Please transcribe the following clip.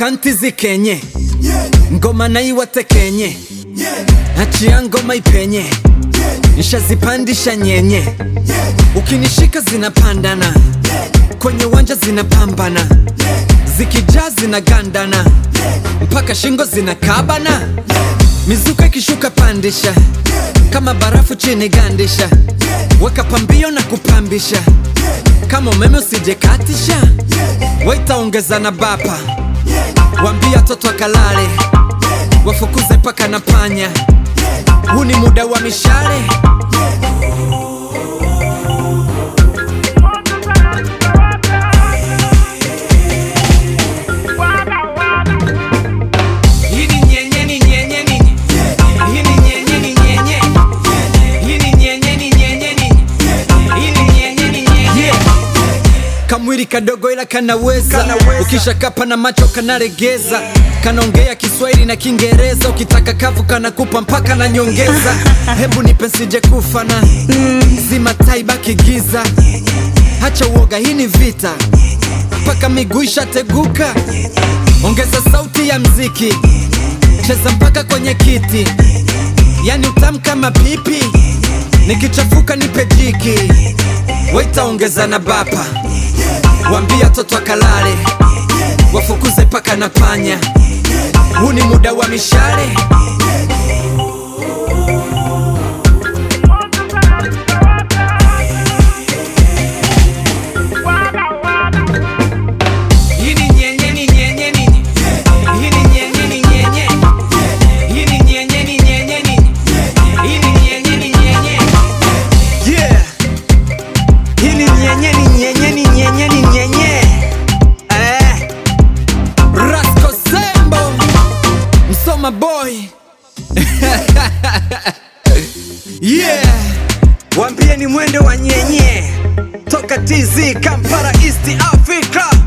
kanti zikenye ngoma naiwatekenye achia ngoma ipenye nshazipandisha nyenye ukinishika zinapandana kwenye uwanja zinapambana zikijaa zinagandana mpaka shingo zinakabana mizuka ikishuka pandisha kama barafu chini gandisha weka pambio na kupambisha kama umeme usijekatisha waitaongeza na bapa wambia toto akalale wafukuze paka na panya huu ni muda wa mishale Hii ni nyenye, ni nyenye, ni nye. Hii ni nyenye, ni nyenye. Hii ni nyenye, ni nyenye, ni nye. Hii ni nyenye, ni nyenye. kamwili kadogo ila kanaweza, Kanaweza. ukishakapa na macho kanaregeza kanaongea kiswahili na kiingereza ukitaka kavu kanakupa mpaka na nyongeza hebu nipe nsije kufana zima taibaki giza hacha uoga hii ni vita mpaka miguu ishateguka ongeza sauti ya mziki cheza mpaka kwenye kiti yani utamu kama pipi nikichafuka nipe jiki waitaongeza na bapa wambia toto akalale wafukuze paka na panya huu ni muda wa mishale Hii ni nyenye, ni nyenye, ni nye. Hii ni nyenye, ni nyenye. Hii ni nyenye, ni nyenye, ni nye. Hii ni nyenye, ni nyenye. Yeah. Hii ni nyenye ni nyenye ni nyenye ni nyenye. Eh. Rasco Sembo Msoma boy Yeah Wambie ni mwendo wa nyenye toka TZ Kampala East Africa